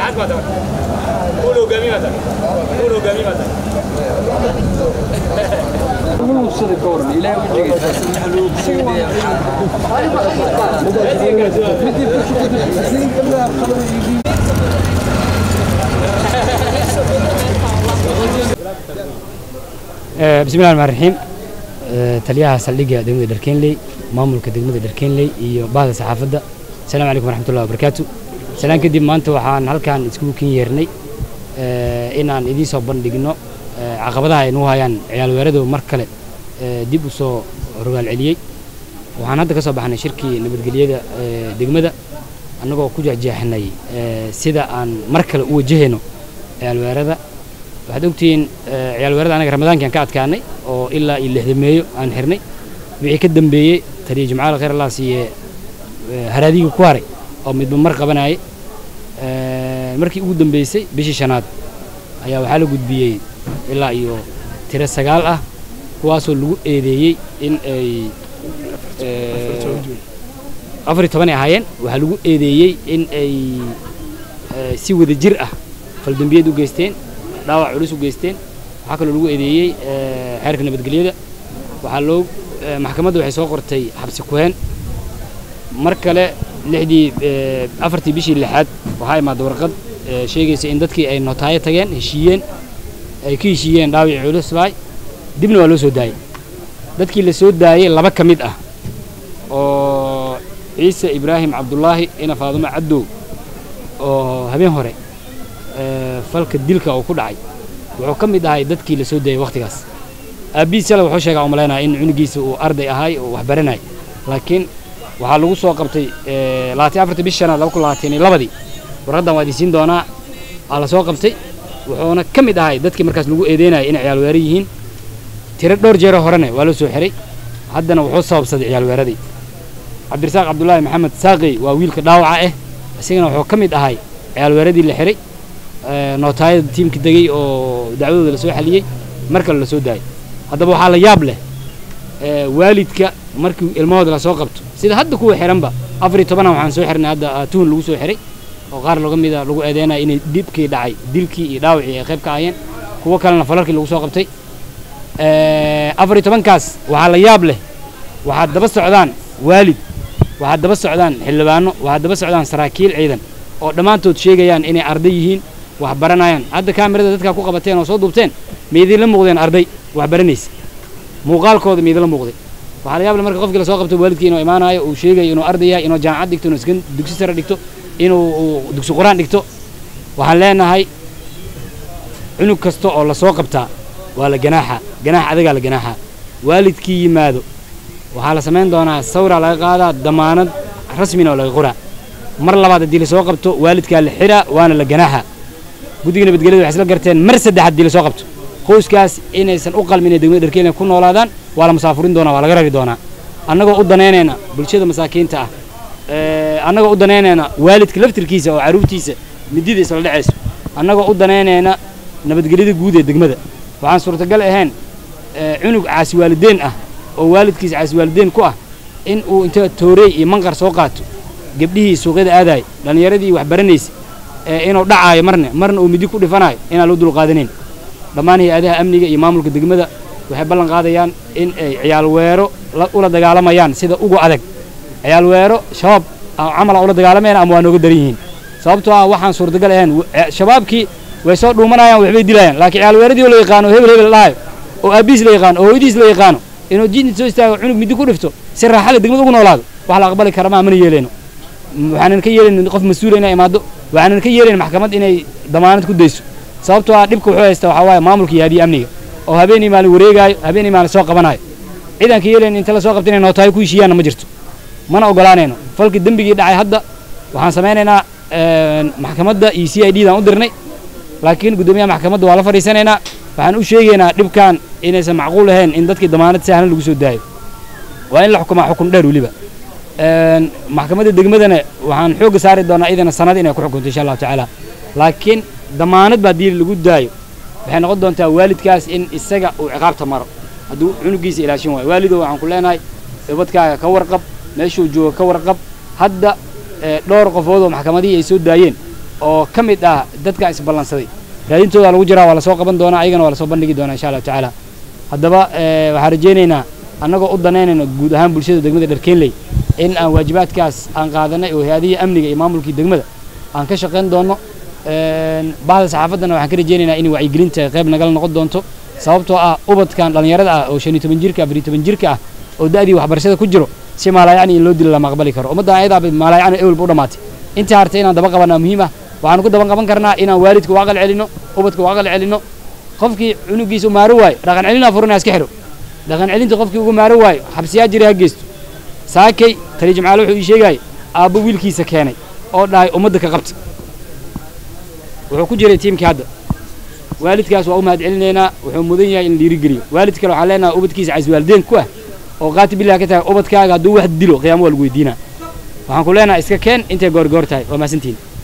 bismi llahi raxmaan raxiim taliyaha saldhigga degmada dharkeenley maamulka degmada dharkeenley iyo bahda saxaafadda asalaamu calaykum waraxmatullahi wabarakaatu salaan kadib maanta waxaan halkan iskugu kin yeernay inaan idiin soo bandhigno caqabadaha ay nuu hayaan ciyaal weeradu mar kale dib u soo rogaal celiyey waxaan hadda ka soo baxnay shirkii nabadgelyada degmada annagoo ku jexjeexnay sida aan mar kale u wajahayno ciyaal weerada waxaad ogtihiin ciyaal weerada anaga ramadaankan ka adkaanay oo ilaa iyo lixdameeyo aan xirnay wixii ka dambeeyey taliya jimcaal khayr allah siiye haraadiga ku haray oo midba mar qabanayay markii ugu dambeysay bishii shanaad ayaa waxaa la gudbiyey ilaa iyo tiro sagaal ah kuwaasoo lagu eedeeyey in ay afar iyo toban ay ahaayeen waxaa lagu eedeeyey in ay si wada jir ah faldambiyeed u geysteen dhaawac culus u geysteen waxaa kaloo lagu eedeeyey xeerka nabadgelyada waxaa loo maxkamadda waxay soo qortay xabsi kuheen mar kale lixdii afartii bishii lixaad waxaa imaada warqad sheegaysa in dadkii ay notaayo tageen heshiiyeen ay ka heshiiyeen dhaawicii culus baay dibna waa loo soo daayey dadkii la soo daayey laba ka mid ah oo ciise ibraahim cabdullaahi ina faadumo caddow oo habeen hore falka dilka oo ku dhacay wuxuu ka mid ahay dadkii la soo daayey wakhtigaas aabbihiis shalay wuxuu sheegaa umalaynaya in cunugiisa uu arday ahay oo wax baranay laakiin waxaa lagu soo qabtay labaatan afartii bishi shanaad laba kun labaatan iyo labadii warqaddan waa idin siin doonaa aa la soo qabtay wuxuuna ka mid ahay dadkii markaas lagu eedeynayay inay ciyaal weera yihiin tiro dhowr jeero horene waa loo soo xiray haddana wuxuu sababsaday ciyaal weeradii cabdirasaaq cabdullaahi maxamed saaqey waa wiilka dhaawaca ah isagana wuxuu ka mid ahay ciyaal weeradii la xiray nootaayada tiimka degay oo dacwadooda la soo xaliyey mar kale la soo daayay haddaba waxaa la yaab leh waalidka markii ilmahooda la soo qabto sida hadda kuwa xiranba afar iyo tobanna waxaan soo xirnay hadda tuhun lagu soo xiray oo qaar laga mida lagu eedeynaya inay dhibkii dhacay dilkii iyo dhaawacii ay qayb ka ahayeen kuwo kalena falarkii lagu soo qabtay afar iyo tobankaas waxaa la yaab leh waxaad daba socdaan waalid waxaad daba socdaan xildhibaano waxaad daba socdaan saraakiil ciidan oo dhammaantood sheegayaan inay arday yihiin wax baranayaan hadda kaamirada dadkaa ku qabateen oo soo duubteen ma idinla muuqdeen arday wax baranaysa muuqaalkooda ma idinla muuqday waxaa la yaable marka qofkii lasoo qabto waalidkii inuu imaanayo uu sheegayo inuu arday yahay inuu jaamacad dhigto inuu iskan dugsi sare dhigto inuu dugsi qur-aan dhigto waxaan leenahay cunug kasta oo lasoo qabtaa waa la ganaaxa ganaax adagaa la ganaaxa waalidkii yimaado waxaa la samayn doonaa sawraa laga qaadaa damaanad rasmina oo laga qoraa mar labaad haddii lasoo qabto waalidkaa la xiraa waana la ganaaxa guddiga nabadgelyada waxay isla garteen mar saddex haddii lasoo qabto qoyskaas inaysan u qalmin inay degmada dharkeelina ku noolaadaan waa la musaafurin doonaa waa laga rari doonaa annagoo u danaynayna bulshada masaakiinta ah annagoo u danaynayna waalidka laftirkiisa oo carruurtiisa midida isla dhacayso annagoo u danaynayna nabadgelyada guud ee degmada waxaan suurtagal ahayn cunug caasiwaalideen ah oo waalidkiisa caasiwaalideen ku ah in uu inta toorey iyo manqar soo qaato gabdhihii suuqyada aadaay dhallinyaradii wax baranaysa inuu dhacaayo marne marna uu midi ku dhifanayo inaan loo dulqaadanayn dhammaan hay-adaha amniga iyo maamulka degmada waxay ballan qaadayaan in ay ciyaal weero ula dagaalamayaan sida ugu adag ciyaal weero shabaab camala ula dagaalamayaan ama waa nooga daran yihiin sababtoo ah waxaan suurtagal ahayn shabaabkii way soo dhuumanayaan waxbay dilayaan laakiin ciyaal weeradii oo la yaqaano hebel hebel dhahayo oo aabbihiis la yaqaano oo hooyadiis la yaqaano inuu jidni soo istaago cunug midi ku dhifto si raaxale degmada ugu noolaado wax la aqbali kara maa mana yeeleyno waxaanan ka yeelayn qof mas-uula inay imaado waxaanan ka yeelayn maxkamad inay damaanad ku dayso sababtoo ah dhibka wuxuu haysta waxaa waaye maamulka iyo hadiya amniga oo habeenii maalin wareegaayo habeenii maalin soo qabanayo ciidan ka yeelayn inta la soo qabta inay nootaayo ku heshiiyaanna ma jirto mana ogolaanayno falkii dembigii dhacay hadda waxaan samaynaynaa maxkamadda iyo c i d daan u dirnay laakiin guddoomiyaha maxkamadda waa la fadhiisanaynaa waxaan u sheegaynaa dhibkan inaysan macquul ahayn in dadkii damaanad sahlan lagu soo daayo waa in la xukumaa xukun dheer weliba maxkamadda degmadana waxaan xoogga saari doonaa idana sanad inay ku xukunto insha allahu tacaala laakiin damaanad ba haddii lagu daayo waxay noqon doontaa waalidkaas in isaga uu ciqaabta maro hadduu cunugiisa ilaashin waayo waalidow waxaan ku leenahay ubadkaaga ka warqab meeshuu jooga ka warqab hadda dhowr qofood oo maxkamadihii ay soo daayeen oo ka mid ah dadka isballansaday raadintooda lagu jiraa waa lasoo qaban doonaa ayagana waa lasoo bandhigi doonaa insha allahu tacaala haddaba waxaan rajaynaynaa annagoo u danaynayno guud ahaan bulshada degmada dharkeenley in aan waajibaadkaas aan qaadanay oo hay-adihii amniga iyo maamulkii degmada aan ka shaqayn doono bahda saxaafaddana waxaan ka rajaynaynaa inay wacyigelinta qayb nagala noqon doonto sababtoo ah ubadkan dhallinyarada ah oo shan iyo toban jirka afar iyo toban jirka ah oo da'dii waxbarashada ku jiro si maalaayacni in loo dilo lama aqbali karo ummaddan ayadaaba maalaayacni ewelba u dhammaatay intaa hartay inaan daba qabanaa muhiim ah waxaanu ku daban qaban karnaa inaan waalidka u aqal celinno ubadka u aqal celinno qofkii cunugiisa u maaro waayo dhaqan celinaa furinaa iska xidho dhaqan celinta qofkii uga maaro waayo xabsiyaa jira ha geysto saakay tali jimcaale wuxuu ii sheegaya aabbo wiilkiisa keenay oo dhahay ummadda ka qabta wuxuu ku jiray tiimkii hadda waalidkaas waa u mahad celinaynaa wuxuu mudan yahay in la dhiirigeliyo waalid kale waxaan leenahay ubadkiisa caswaalideen ku ah oo qaati bilah ka tahay ubadkaaga hadduu wax dilo qiyaamo waa lagu weydiinaa waxaan ku leenahay iska keen intay goorgoor tahay waa mahadsantihin